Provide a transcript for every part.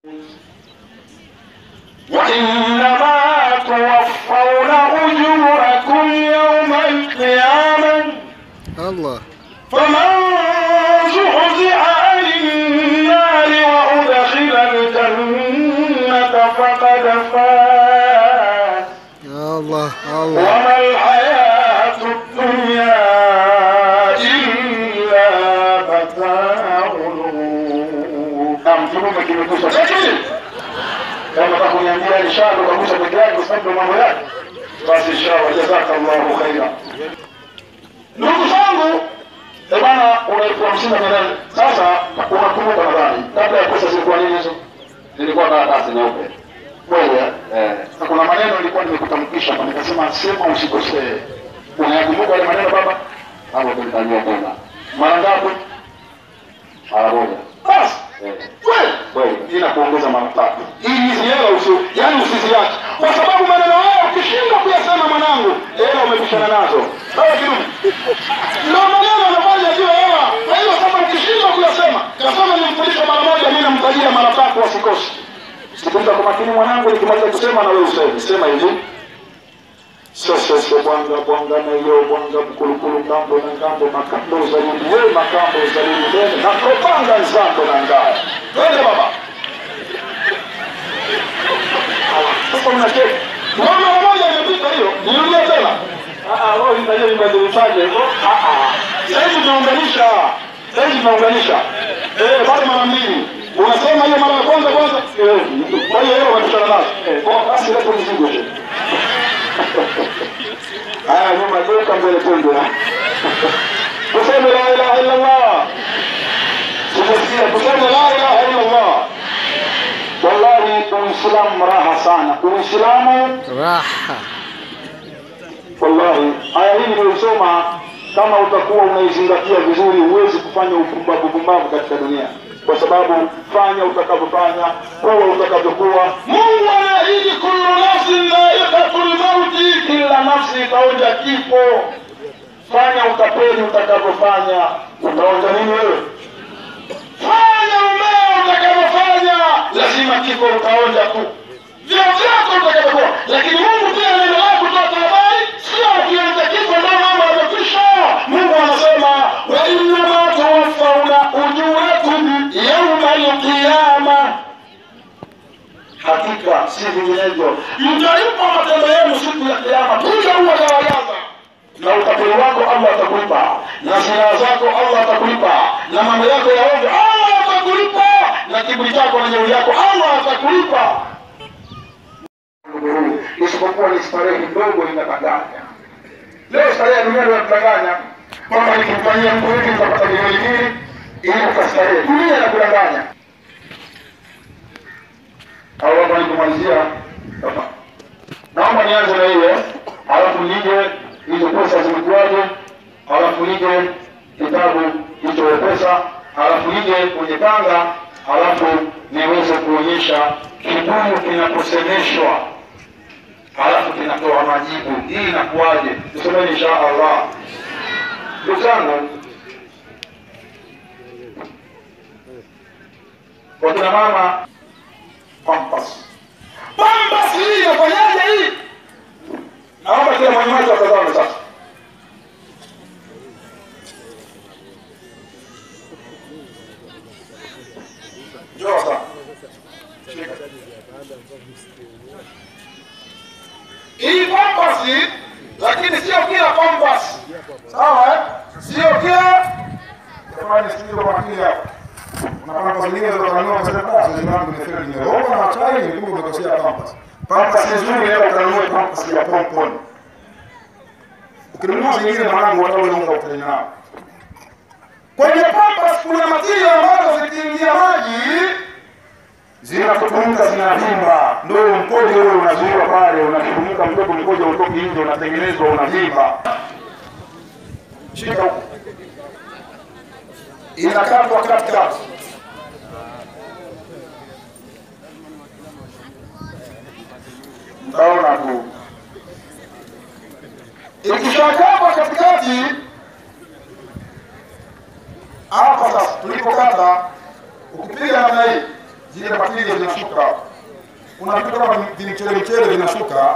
وإنما توفون أجوركم يوم القيامة Allah. فمن زحزح عن النار وأدخل الجنة فقد فاز Allah. Allah. وما الحياة الدنيا إلا متاع الغرور. Naam, kinyume kimegusa. Lakini kama nataka kuniambia inshallah ukagusa peke yake kwa sababu mambo yake, basi inshallah, jazakallahu khaira. Ndugu zangu, eh bana, una elfu hamsini na nane. Sasa unakumbuka nadhani kabla ya pesa zilikuwa nini hizo? Zilikuwa karatasi nyeupe. Kweli eh? Eh, Na kuna maneno nilikuwa nimekutamkisha hapa, nikasema sema usikosee. Unayakumbuka yale maneno baba? hapo tulitajua tena. Mara ngapi? Mara moja. Basi Eh, kweli kweli. ila kuongeza mara tatu ili hizi hela usi yani usiziache, kwa sababu maneno haya ukishindwa kuyasema mwanangu, hela umepishana nazo. Sawa kidumu, ndio maneno yanafanya juu hela. Kwa hiyo kama ukishindwa kuyasema, kasema nimfundishe mara moja, mimi namtajia mara tatu, wasikosi. Sikiliza kwa makini mwanangu, nikimaliza kusema na wewe useme. Sema hivi sosese bwanga bwanga nayo bwanga mkulukulu ngambo na ngambo makambo zalini ye makambo zalini nene na propanga nzambo na ngaya twende baba sasa unacheka Mbona mara moja imepita hiyo nirudie tena Ah, ah, roho itajia ibadilishaje Ah, ah. sasa hivi tunaunganisha sasa hivi tunaunganisha eh bado mara mbili unasema hiyo mara ya kwanza kwanza eh kwa hiyo hiyo unapishana nazo eh kwa basi leo mzigo tu Haya, nyuma geuka mbele twende. Tuseme la ilaha illa Allah. Tumesikia tuseme la ilaha illa Allah. Wallahi Uislamu raha sana. Uislamu Raha. wallahi, aya hii niliyosoma, kama utakuwa unaizingatia vizuri, huwezi kufanya upumbavu pumbavu katika dunia, kwa sababu fanya utakavyofanya, kuwa utakavyokuwa. Mungu anaahidi kullu nafsin dha'iqatul mauti, kila nafsi itaonja kifo. Fanya utapeli utakavyofanya, utaonja nini wewe? Fanya umeo utakavyofanya, lazima kifo utaonja tu vyo vyako utakavyokuwa. Lakini Mungu pia anaendelea kutoa habari, sio ukianza kifo ndio mambo yamekwisha. Mungu anasema wa innama tuwaffawna ujurakum yauma alqiyama, hakika si vinginevyo mtalipwa matendo yenu siku ya kiyama. Piga huo gawagaza na utapeli wako Allah atakulipa, na silaha zako Allah atakulipa, na mambo yako ya ovyo Allah atakulipa, na kiburi chako na jeuri yako Allah atakulipa isipokuwa ni starehe ndogo inadanganya. Leo starehe ya dunia inatudanganya kwamba nikimfanyia mtu hivi nitapata milioni mbili ili ukastarehe. Dunia inakudanganya. Au hapa nikumalizia hapa. Naomba nianze na hiyo, alafu nije hizo pesa zimekuwaje, alafu nije kitabu hicho pesa, alafu nije kwenye tanga, alafu niweze kuonyesha kibuyu kinaposemeshwa halafu kinatoa majibu. Hii inakuwaje? Tusomeni insha Allah. Ndugu zangu, wakina mama, pampas pampas, hii inafanyaje hii? Naomba kila mwenye macho atazame sasa. Njoo sasa. Shika. hii pambasi, lakini sio kila pambasi, sawa eh? Sio kila jamani, sikiliza kwa makini hapa. Unapata zingine za kanunua kwa sababu sasa zangu nimefika nimeona na chai ni kumbe umekosea pambasi. Pambasi nzuri leo utanunua pambasi ya pompon. Ukinunua zingine mwanangu hata ule unga utanya nao. Kwenye pambasi kuna matiri ambazo zikiingia maji zinakutumuka zinavimba, ndio mkojo ule unazuiwa pale, unatumuka mdogo, mkojo utoki nje, unatengenezwa unavimba. Shika huko, inakatwa katikati. Mtaona tu ikishakatwa katikati hapa. Sasa tulipokata, ukipiga namna hii zile patili vile vinashuka, kuna vitu kama vimchele mchele vinashuka.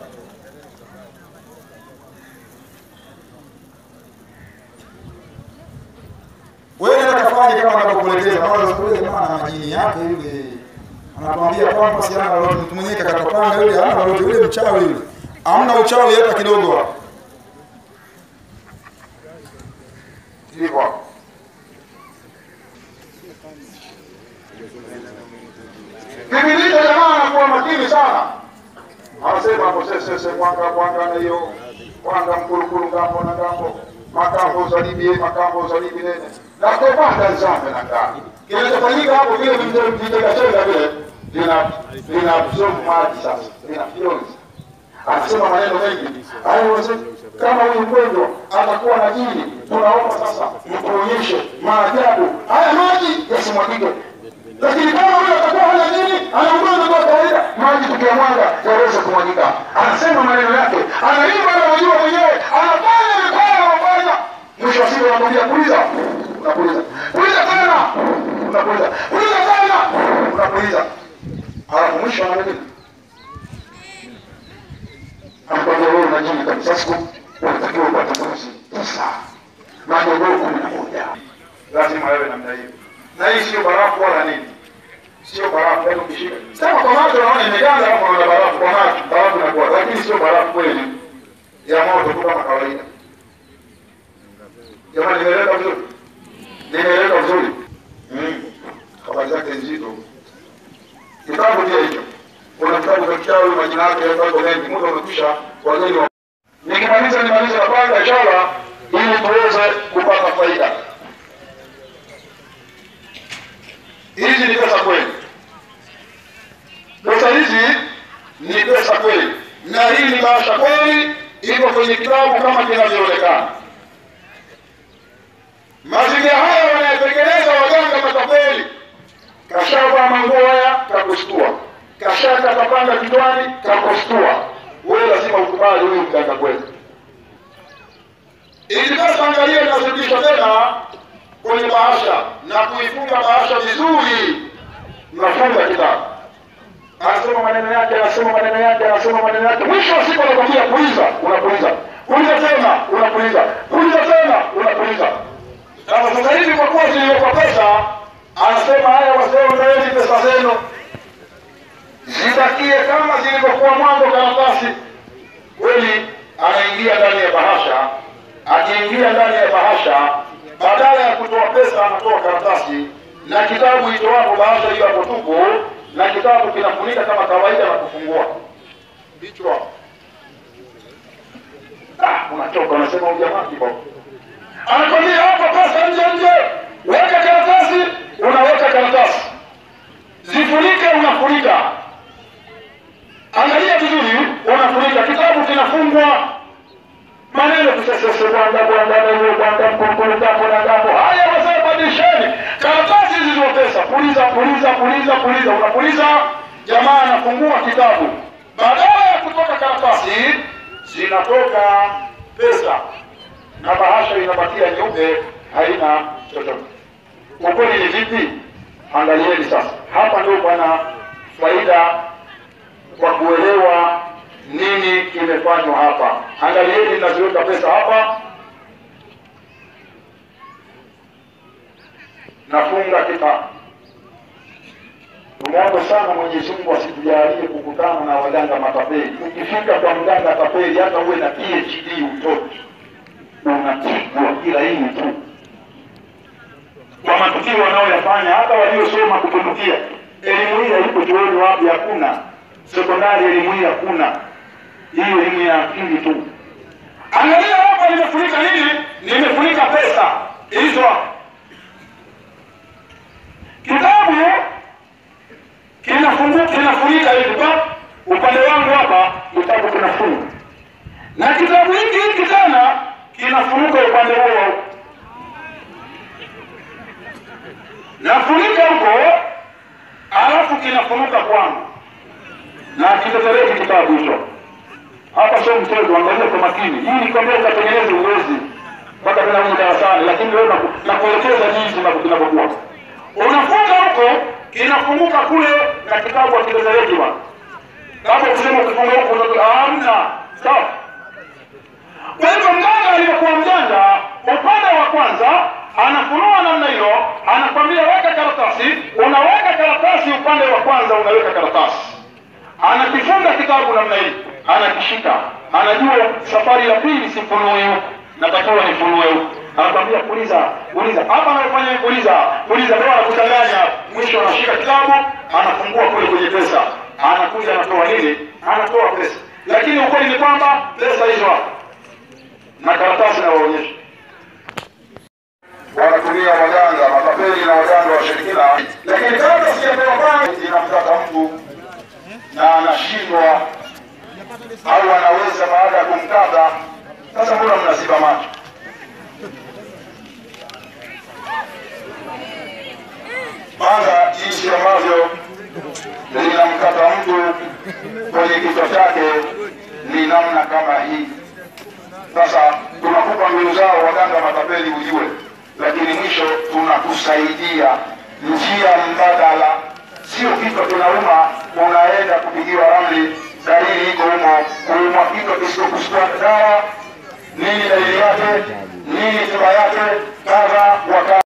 Wewe nenda kafanye kama anavyokuelekeza. Maana yule jamaa na majini yake yule anatuambia kwamba si ana lolote, mtu mwenyewe kakatopanga yule hana lolote, yule mchawi yule, hamna uchawi hata kidogo. Hivyo Kipindi hicho jamaa anakuwa makini sana, anasema hapo sesese mwanga mwanga na hiyo mwanga mkulukulu ngambo na ngambo makambo uzalibie makambo uzalibi nene nakopanda nzambe na ngani kinachofanyika hapo vile vitekachenga vile vina vina absorb maji sasa vina fyonzi anasema maneno mengi hayo wazee kama huyu mgonjwa atakuwa na jini tunaomba sasa mtuonyeshe maajabu haya maji yasimwagike lakini kama huyo atakuwa hana nini ana ugonjwa kwa kawaida maji tukiyamwaga yaweze kumwagika anasema maneno yake anaimba anajua mwenyewe anafanya mikono anafanya mwisho wa siku anakwambia puliza unapuliza puliza tena unapuliza puliza tena unapuliza alafu mwisho ananini anakwambia wewe una jini kabisa siku unatakiwa upate mbuzi tisa majogoo kumi na moja lazima wewe namna hiyo na hii sio barafu wala nini sio barafu yaani ukishika sema kwa macho naona imeganda hapo na barafu kwa macho barafu inakuwa lakini sio barafu kweli ya moto tu kama kawaida jamani nimeeleza vizuri nimeeleza vizuri Mm. habari zake nzito kitabu pia hicho kuna kitabu cha kichawi majina yake yako mengi muda umekwisha wageni wa nikimaliza nimalize na kwanza inshallah ili tuweze kupata faida hizi ni pesa kweli pesa hizi ni pesa kweli na hii ni bahasha kweli iko kwenye kitabu kama kinavyoonekana mazingira haya wanayetengeneza waganga matapeli kashavaa manguo haya kakustua kashaka kapanga kichwani kakustua wewe lazima ukubali huyu mganga kweli ili sasa angalia inazidishwa tena kwenye bahasha na kuifunga bahasha vizuri mnafunga kitabu anasema maneno yake anasema maneno yake anasema maneno yake mwisho wa siku anakwambia puliza unapuliza puliza tena unapuliza puliza tena unapuliza sasa sasa hivi kwa kuwa ziliwekwa pesa anasema haya wazee ondoeni pesa zenu zibakie kama zilivyokuwa mwanzo karatasi kweli anaingia ndani ya bahasha akiingia ndani ya bahasha badala ya kutoa pesa anatoa karatasi na kitabu itoapo bahasha hiyo hapo tupu na kitabu kinafunika kama kawaida na kufungua kichwa ah, unachoka unasema ujamaa kibao anakwambia hapa pesa nje nje weka karatasi unaweka karatasi zifunike unafunika angalia vizuri unafunika kitabu kinafungwa maneno kusesese bwanda bwanda nene bwanda mkukulu gapo na gapo haya wazee badilisheni karatasi hizi za pesa puliza puliza puliza puliza unapuliza jamaa anafungua kitabu badala ya kutoka karatasi zinatoka pesa na bahasha inabakia nyeupe haina chochote ukweli ni vipi angalieni sasa hapa ndio bwana faida kwa kuelewa nini kimefanywa hapa angalieni naziweka pesa hapa nafunga kitabu tumwombe sana mwenyezi mungu asitujalie kukutana na waganga matapeli ukifika kwa mganga tapeli hata uwe na phd utoki unapigwa kila hii tu kwa matukio wanaoyafanya hata waliosoma kupindukia elimu hii haipo chuoni wapi hakuna sekondari elimu hii hakuna hii elimu ya akili tu angalia hapa nimefunika nini nimefunika pesa hizo hapa kitabu kinafungu kinafunika hivi pa upande wangu hapa kitabu kinafunga na kitabu hiki hiki tena kinafunuka upande huo wa huko nafunika huko alafu kinafunuka kwangu na kitetereki kitabu hicho hapa sio mchezo angalia kwa makini hii ni kwambia ukatengeneze uwezi mpaka vinauni darasani lakini leo naku- nakuelekeza jinsi na- kinavyokuwa unafunga huko inafunguka kule na kitabu hakitetereki bwana kama kusema ukifunga huku unato- hamna sawa kwa hivyo mganga alivyokuwa mjanja upande wa kwanza anafunua namna hiyo anakwambia weka karatasi unaweka karatasi upande wa kwanza unaweka karatasi anakifunga kitabu namna hii anakishika anajua safari ya pili sifunue huku natakiwa nifunue huku anakwambia puliza puliza hapa anafanya hivi, puliza puliza ndio anakuchanganya mwisho anashika kitabu anafungua kule kwenye pesa anakuja anatoa nini anatoa pesa lakini ukweli ni kwamba pesa hizo hapo na karatasi nawaonyesha wanatumia waganga matapeli na waganga washirikina, lakini kabla sijatoa kwangu inamkata mtu na anashindwa au anaweza baada ya kumkata. Sasa mbona mnaziba macho? Kwanza jinsi ambavyo linamkata mtu kwenye kichwa chake ni namna kama hii. Sasa tunakupa mbinu zao waganga matapeli ujue, lakini mwisho tunakusaidia njia mbadala, sio kichwa kinauma unaenda kupigiwa ramli, dalili iko humo, kuumwa kichwa kisichokuchukua dawa, nini dalili yake, nini tiba yake, kadha wa kadha.